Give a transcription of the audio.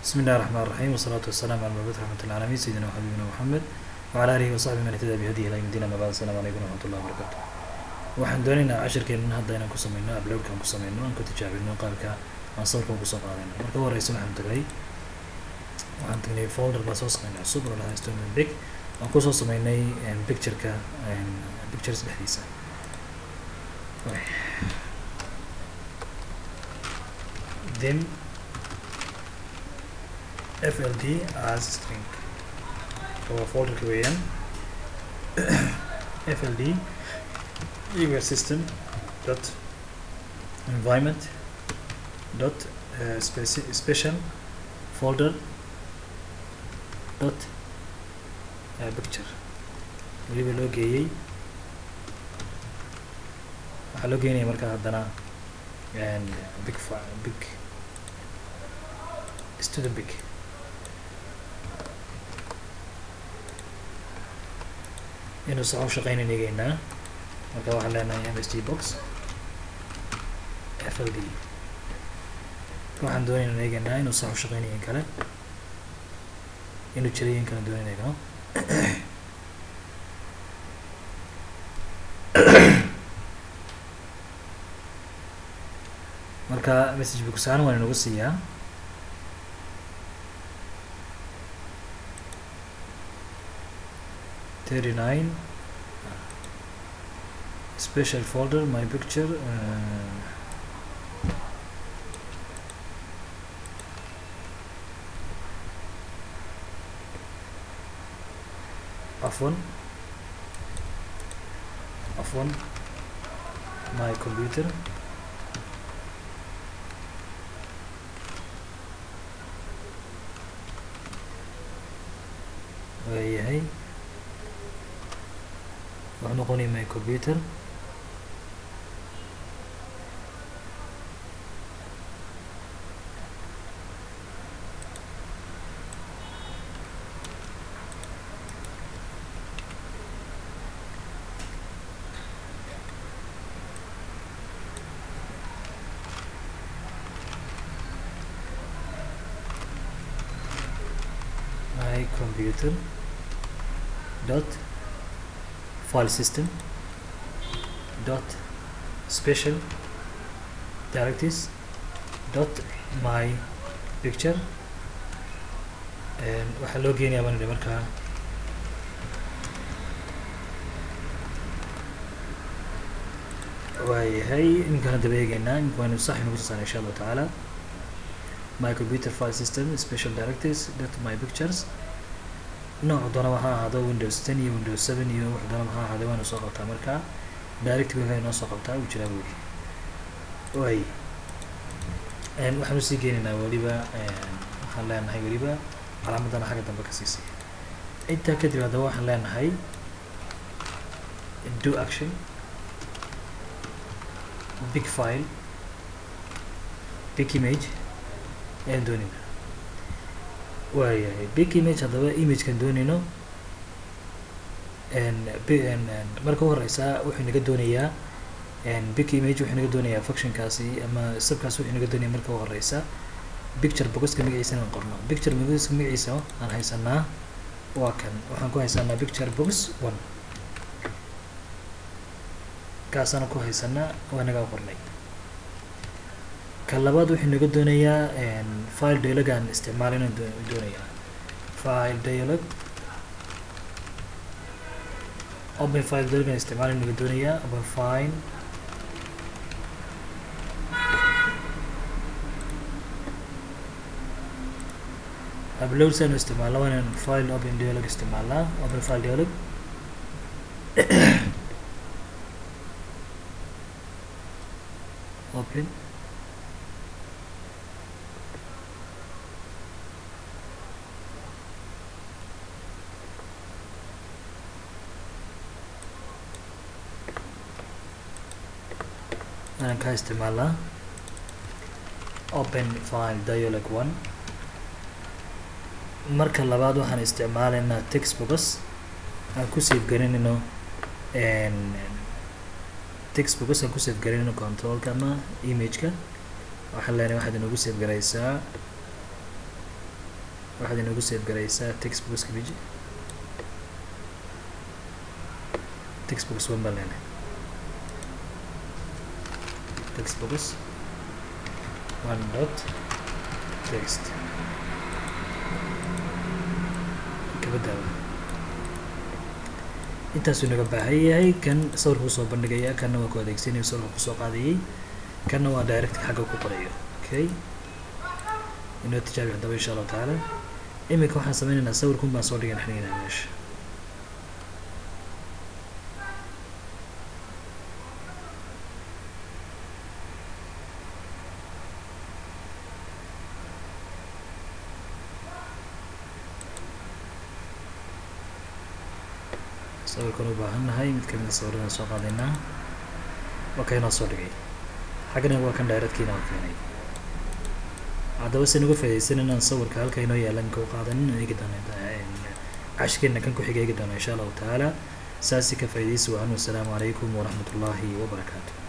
بسم الله الرحمن الرحيم والصلاة والسلام على المبعوث رحمة العالمين سيدنا وحبيبنا محمد وعلى آله وصحبه من اهتدى بهديه إلى يوم الدين أما بعد السلام عليكم ورحمة الله وبركاته waxaan doonaynaa cashirkeena hadda inaan ku sameyno uploadkaan ku sameyno aan ku tijaabino qaabka aan sawirka ugu soo qaadayno marka u horeysa waxaan tagay waxaan tagnay folder baa soo sameynay cusub oo lahaa student big aan kusoo sameynay pictureka pictures dhexdiisa then fld as string waa folderka weeyaan fld equal system dot environment dot uh, speci special folder dot uh, picture weliba loo geeyey waxaa loo geenaya markaa haddana big big student big inuu sax u shaqeynan eegeynaa marka waxaan leenahay msd box fld waxaan doonayna eegeynaa inuu sax u shaqeynayo in kale inuu jiray in kale doonayn eegno marka message booksahaan waan inagu siiyaa thirty nine special folder my picture uh, عفوا عفوا my computer waayahay wuxuu noqonaya my computer my computer dot file system dot special directives dot my picture waxaa loo geenayaa baan idhi markaa waayahay iminkaan daba eegeynaa imika waynu sax inagu tusaana insha allahu tacaala my computer file system special directives dot my pictures nooc doonaba ha ahaado windows ten iyo windows seven iyo wax doonaba ha ahaado waanu soo qabtaa markaa direct wifi noo soo qabtaa uu jiraa weli way waxaan usii geenaynaa weliba waxaan leenahay weliba calaamadana xagga dambe ka siisay intaa kadib haddaba waxaan leenahay do action big file big image ayaan doonayna waayahay big image haddaba imagekan doonayno marka u horeysa wuxuu naga doonayaa big image wuxuu naga doonayaa functionkaasi ama sabkaas wuxuu naga doonaya marka u horeysa picture boxka magaciisa inaan qorno picture boxka magaciisa aan haysanaa waa kan waxaan ku haysanaa picture box one kaasaan ku haysanaa waa naga qornay ka labaad wuxuu naga doonayaa file dialog aan isticmaal inaan doonayaa file dialog open file dialog aan isticmaal naga doonayaa open file upload saan isticmaalna waa inaan file open dialog isticmaalnaa open file dialog open aan ka isticmaalnaa open file dialog one marka labaad waxaan isticmaalaynaa textbooks aan ku save garinayno textbooks aan ku save garinayno controlka ama imageka waxaan leenahay waxaad inagu save garaysaa waxaad inoogu save garaysaa textbookska biji textbooks one baan leenahay textbooks one dot text kabadaaba intaasuu inaga baahan yahay kan sawirka kusoo bandhigaya kanna waa ku adeegsanayo sawirka kusoo qaadayay kanna waa direct xagga ku qorayo okay inoo tijaabi haddaba insha allahu tacaala iminka waxaan sameynaynaa sawirkun baan soo dhigan xiniginaa meesha sawirkan u baahan nahay mid kamid a sawiradan soo qaadaynaa waa ka inoo soo dhigay xaggana waa kan directkiina oo keenay haddaba se nuga faaidaysan inaan sawirka halka inoo yaalan ka qaadanin eegi doono cashkeena kan ku xiga eegi doono insha allahu tacaala saasi ka faaidaysi wacan wasalaamu calaykum waraxmat ullaahi wabarakaatu